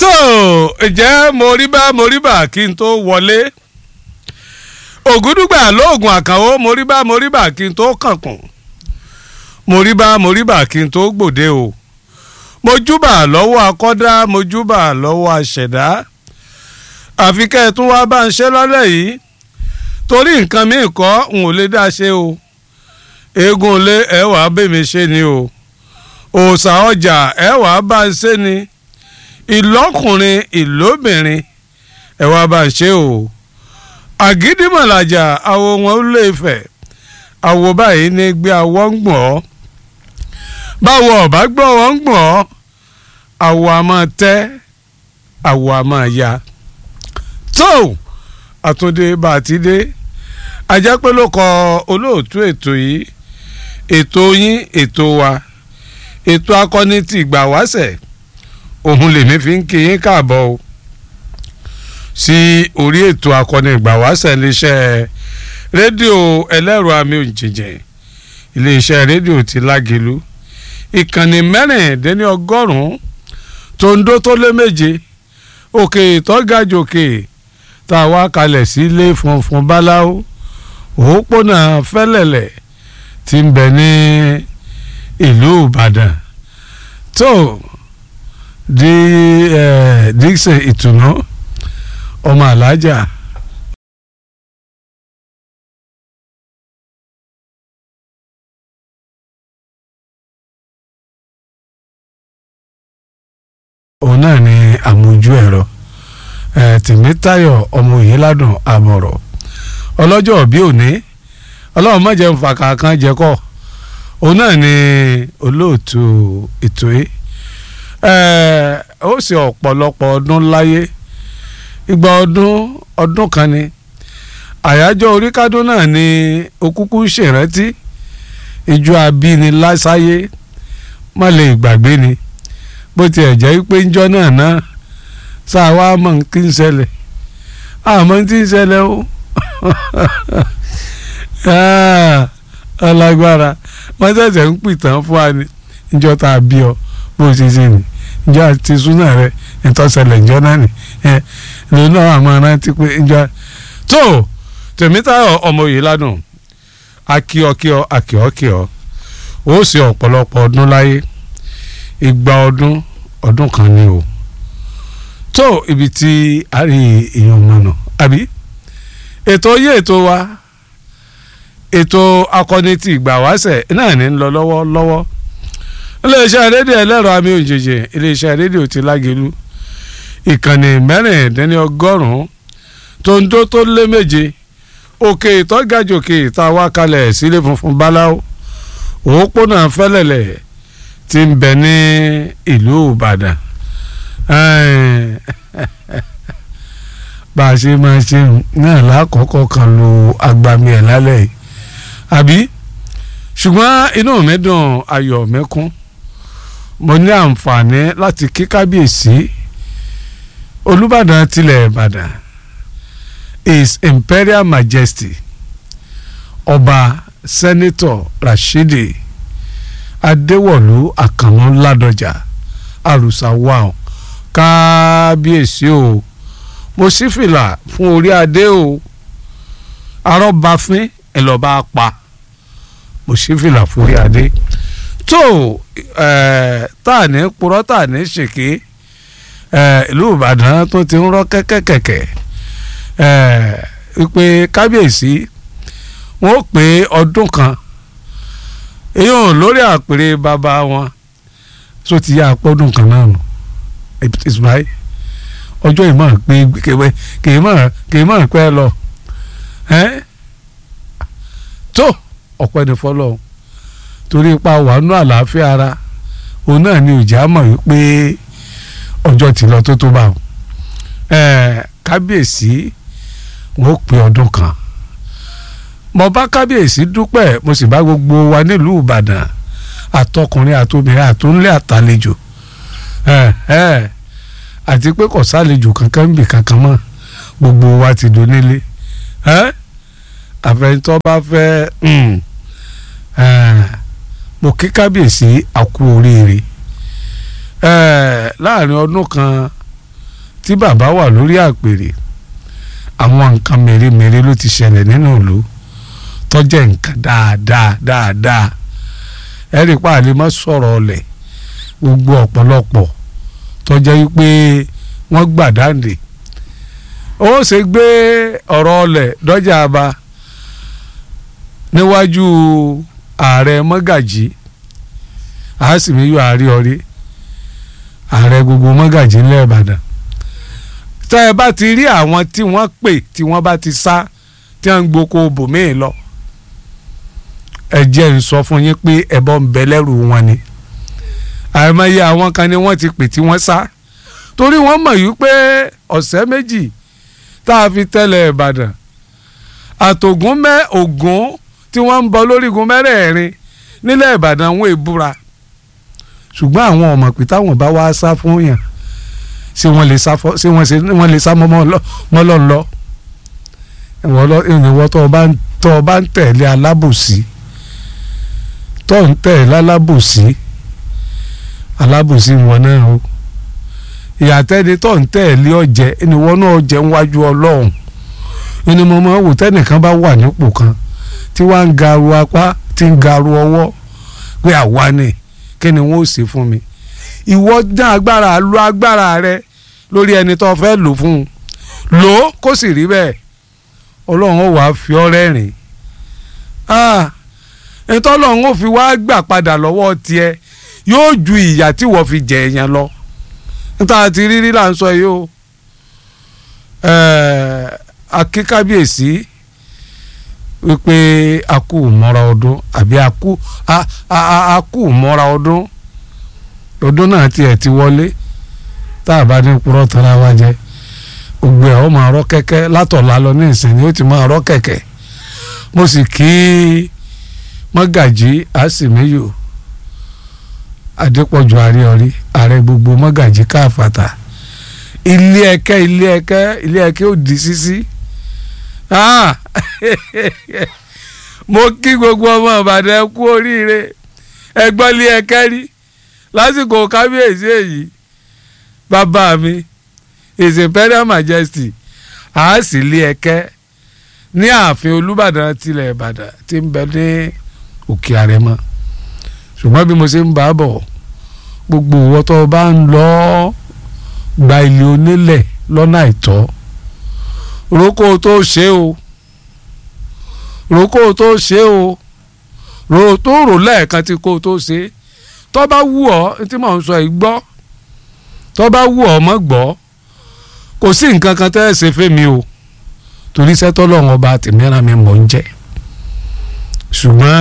tó ǹjẹ́ mo rí bá mo rí bá kí n tó wọlé ògúdùgbà lóògùn àkànwó mo rí bá mo rí bá kí n tó kànkùn mo rí bá mo rí bá kí n tó gbòde o mo júbà lọ́wọ́ akọ́dá mo júbà lọ́wọ́ aṣẹ̀dá àfi kẹ́ ẹ tún wá bá ń ṣe lọ́lẹ̀ yìí torí nǹkan mi kọ́ n ò lè dá ṣe o eégún lé ẹ wàá bèmí ṣe ni o òòṣà ọjà ẹ wàá bá ń ṣe ni ìlọ́kùnrin ìlóbìnrin ẹ wàá bá ń ṣe o àgídìmọ̀làjà àwo wọn ó lè fẹ̀ àwo báyìí ní gbé awọ́ ń gbọ̀n ọ́ báwo ọ̀bá gbọ́ wọ́n ń gbọ̀n ọ́ àwo a máa tẹ́ àwo a máa ya tó àtúndé bá a ti dé ajá pé ló kọ olóòtú ètò yìí ètò yín ètò wa ètò akọni ti ìgbà wáṣẹ̀ òun lèmi fi ń kí yín káàbọ̀ o sí orí ètò akọni ìgbà wáṣẹ̀ iléeṣẹ́ rédíò ẹlẹ́rọ àmì òjìjìn iléeṣẹ́ rédíò ti lágelu ìkànnì mẹ́rìndínlẹ́ni ọgọ́rùn-ún tó ń dó tó lé méje òkè ìtọ́gàjòkè tá a wá kalẹ̀ sí ilé funfun báláwo òpópónà fẹ́lẹ̀lẹ̀ tí ń bẹ ní ìlú ìbàdàn tó di dixon ìtùnú ọmọ alájà. òun náà ni àmójú ẹ̀rọ tèmítayọ̀ ọmọ òyìnládùn àbọ̀rọ̀ ọlọ́jọ́ bí òní ọlọ́run má jẹun fàkà kan jẹ́kọ̀ òun náà ni olóòtú ètò yìí ó sì ọ̀pọ̀lọpọ̀ ọdún láyé ìgbà ọdún ọdún kan ni àyájọ́ oríkádún náà ni okúkú ṣèrántí ìjọ abíni lásáyé má lè gbàgbé ni bó tiẹ̀ jẹ́ pé ńjọ́ náà náà sáà wá mọ̀ kí ń ṣẹlẹ̀ àmọ́ tí ń ṣẹlẹ̀ o ọlágbára wọ́n ṣẹ̀ṣẹ̀ ń pìtàn fún wa ní ìjọ tá a bí ọ bó ṣe ṣe nì ìjọ àti súnà rẹ ìtọ́sẹ̀lẹ̀ ìjọ náà nì lòun náà àmọ́ rántí pé ìjọ tó tèmítayọ̀ ọmọ yìí ládùn akíọkíọ akíọkíọ ó sì ọ̀pọ̀lọpọ̀ ọdún láyé igba ọdún ọdún kan ni o tó ibi tí a rí èèyàn mọ̀nà àbí ètò yé ètò wa ètò akọni ti ìgbà wáṣẹ̀ náà ní lọ lọ́wọ́ lọ́wọ́ iléeṣẹ́ rédíò ẹlẹ́rọ àmì òjèjì iléeṣẹ́ rédíò ti lágẹ̀lú ìkànnì mẹ́rìndínlọ́gọ́rùn-ún tó ń dó tó lé méje òkè ìtọ́gàjòkè tá a wá kalẹ̀ sílé funfun báláwo òpópónà fẹ́lẹ̀lẹ̀ tí ń bẹ ní ìlú ìbàdàn bá a ṣe máa ṣe náà lákọ̀ọ́kọ́ kan lo agbami ẹ̀ lálẹ́ yìí àbí ṣùgbọ́n inú mi dùn ayọ̀ mi kún mo ní àǹfààní láti kí kábíyèsí olùbàdàn tilẹ̀ ìbàdàn his imperial majesty ọba sẹ́nitọ̀ rashidi adéwọ̀lú àkànmú ládọjà àrùsà wàá kábíyèsí o mo sì fìlà fún orí adé o arọ́bàfín ẹ̀ lọ́ọ́ bá pa mo sì fìlà fún orí adé tó tá à ní purọ́ tá à ní ṣèké ìlú ìbàdàn tó ti ń rọ́ kẹ́kẹ́kẹ́kẹ́ wípé kábíyèsí wọ́n pé ọdún kan èèyàn lórí àpèrè bàbá wọn tó ti yá apọ́dún kan náà nù ìsúmáì ọjọ́ ìmọ̀ pé kìí mọ̀ kìí mọ̀ pẹ́ lọ tó ọ̀pẹ ní fọlọ́ torí ipa wàánú àlàáfíà ara òun náà ni òjá mọ̀ wípé ọjọ́ ti lọ tó tó bá wọn kábíyèsí wọn ó pé ọdún kan mo bá kábíyèsí dúpẹ́ mo sì bá gbogbo wa nílùú ìbàdàn àtọkùnrin àtobìnrin àtúnlé àtàlejò àti pé kò sálejò kankan ń bì kankan mọ́ gbogbo wa ti donílé àfẹnitọ́ bá fẹ́ mo kí kábíyèsí àkú oríire láàrin ọdún kan tí bàbá wà lórí àpèrè àwọn nǹkan mèremère ló ti ṣẹlẹ̀ nínú ìlú tó jẹ́ nǹkan dáadáa dáadáa ẹ̀rí pàálí má sọ̀rọ̀ ọ̀lẹ̀ gbogbo ọ̀pọ̀lọpọ̀ tó jẹ́ wípé wọ́n gbàdáǹdè ó ṣe gbé ọ̀rọ̀ ọ̀lẹ̀ dọ́jà aba níwájú ààrẹ mọ́gàjì àásìmíyọ àárí ọrí ààrẹ gbogbo mọ́gàjì ńlẹ̀ ìbàdàn tẹ́ ẹ bá ti rí àwọn tí wọ́n pè tí wọ́n bá ti sá tí wọ́n ń gboko bòmíì lọ ẹ jẹ́ ń sọ fún yín pé ẹbọ ń bẹ lẹ́rù wọn ni àìmọye àwọn kan ni wọ́n ti pè tí wọ́n sá torí wọ́n mọ̀ yìí pé ọ̀sẹ̀ méjì tá a fi tẹ́lẹ̀ ìbàdàn àtògùn mẹ́ ògùn tí wọ́n ń bọ lórígun mẹ́rẹ̀ẹ̀rin nílẹ̀ ìbàdàn wọn èbúra ṣùgbọ́n àwọn ọmọ pé táwọn bá wá sá fún yàn ṣé wọ́n lè sá fọ́ ṣé wọ́n lè sá mọ́ lọ́n lọ ìwọ tó o bá ń tẹ̀lé alábòsí tó ń tẹ̀lé alábòsí alábòsí wọn náà o ìyàtẹ́ni tó ń tẹ̀lé ọ̀jẹ̀ ìníwọ́ náà jẹ́ níwájú ọlọ́run ẹni mo máa ń wò tẹ́nìkan bá wà nípò kan tí wàá ń garu apá tí ń garu ọwọ́ pé àwa ni kí ni wọ́n ó ṣe fún mi ìwọ dán agbára lo agbára rẹ lórí ẹni tó fẹ́ lò fún un lò ó kó sì rí bẹ́ẹ̀ ọlọ́run ó wàá fi ọ́ rẹ́rìn ètò ọlọ́run ó fi wá gbà padà lọ́wọ́ tiẹ̀ yóò ju ìyà tí wọ́n fi jẹ èèyàn lọ níta ti rírí là ń sọ yìí o akíkábíyèsí wípé a kú mọ́ra ọdún àbí a kú a kú mọ́ra ọdún ọdún náà tiẹ̀ ti wọlé tá a bá ní purọ́ tara wa jẹ gbogbo ẹ̀ ó máa rọ́ kẹ́kẹ́ látọ̀la lọ ní ìsìn ni ó ti máa rọ́ kẹ̀kẹ́ mo sì kí mọ́gàjí àsìmíyò adépọ̀jù àríọ̀rí ààrẹ gbogbo mọ́gàjí káfàtà ilé ẹ̀kẹ́ ilé ẹ̀kẹ́ ilé ẹ̀kẹ́ ò di sísí mo kí gbogbo ọmọ ìbàdàn kú oríire ẹgbọ́n ilé ẹ̀kẹ́ rí lásìkò kábíyèsí èyí bàbá mi his imperial majesty àásì ilé ẹ̀kẹ́ ní ààfin olúbàdàn tilẹ̀ ìbàdàn tí ń bẹ ní òkè àrẹ̀mọ ṣùgbọ́n bí mo ṣe ń bá a bọ̀ gbogbo ìwọ tó o bá ń lọ gba ilé onílẹ̀ lọ́nà àìtọ́ roko tó ṣe o roko tó ṣe o ro tó rò lẹ́ẹ̀kan tí kò tó ṣe tó bá wù ọ́ tí mò ń sọ yìí gbọ́ tó bá wù ọ́ mọ́ gbọ́ kò sí nǹkan kan tẹ́ ẹ ṣe fẹ́mi o torí sẹ́tọ́ lọ́wọ́ ọba tèmíra mi mọ̀ ń jẹ́ ṣùgbọ́n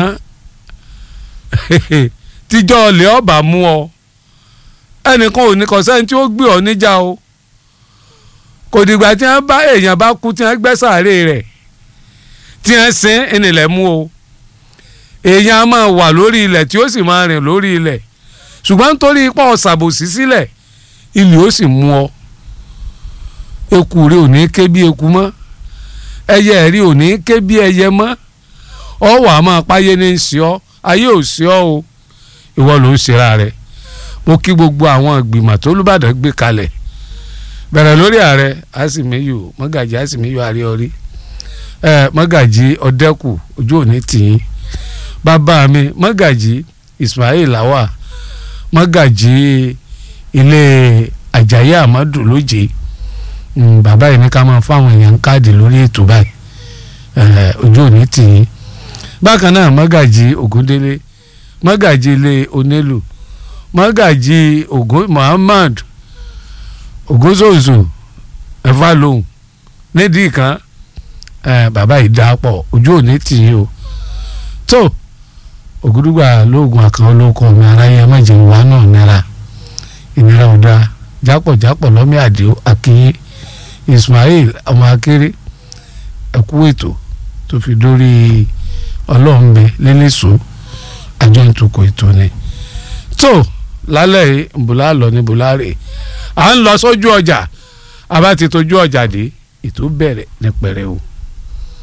tíjọ́ ọ̀lẹ́ ọba mú ọ ẹnìkan ò ní kọ̀sẹ́ni tí ó gbé ọ níjà o kò dìgbà tí wọ́n bá èèyàn bá kú tí wọ́n gbẹ́ sàárè rẹ̀ tí wọ́n sin ìnìlẹ̀ mú o èèyàn á máa wà lórí ilẹ̀ tí ó sì máa rìn lórí ilẹ̀ ṣùgbọ́n nítorí ipá ọ̀sàbòsí sílẹ̀ ilẹ̀ ó sì mú ọ eku rẹ ò ní ké bí eku mọ́ ẹyẹ rí ò ní ké bí ẹyẹ mọ́ ọ wà á máa páyé ní í sí ọ ayé ò sí ọ o ìwọ ló ń ṣera rẹ mo kí gbogbo àwọn ìgbìmọ̀ tó lùbàdàn gbé kalẹ̀ bẹ̀rẹ̀ lórí ààrẹ àsìmíyù mọ́gàjì àsìmíyù àríọrí ẹ mọ́gàjì ọ̀dẹ́kù ojú òní tìyín bàbá mi mọ́gàjì Ismail Lawa mọ́gàjì ilé Àjàyí Amadu lóje bàbá yìí ní ká máa fáwọn èèyàn káàdì lórí ètò báyìí ojú òní tìyín bákan náà mọ́gàjì Ògúndélé mọ́gàjì ilé onílù mọ́gàjì Ògún Muhammad ògúnzòzò ẹ̀fà lòun nídìí kan bàbá yìí dá pọ̀ ojú òní tì í o tó ògúdùgbà lóògùn àkàn olóko mi aráyé mẹ́jẹ̀ wà náà nira ìnira ò dáa jápọ̀jápọ̀ lọ́mí àdìo akínyé Ismail ọmọ akéré ẹ̀kú ètò tó fi dórí ọlọ́ọ̀nbẹ lẹ́lẹ́sùn àjọ ìtukọ̀ ètò ni tó lálẹ́ yìí bùlá lọ ní bùlá rè à ń lọ sójú ọjà a bá ti tójú ọjà dé ètò bẹ̀rẹ̀ ní pẹ̀rẹ̀ o.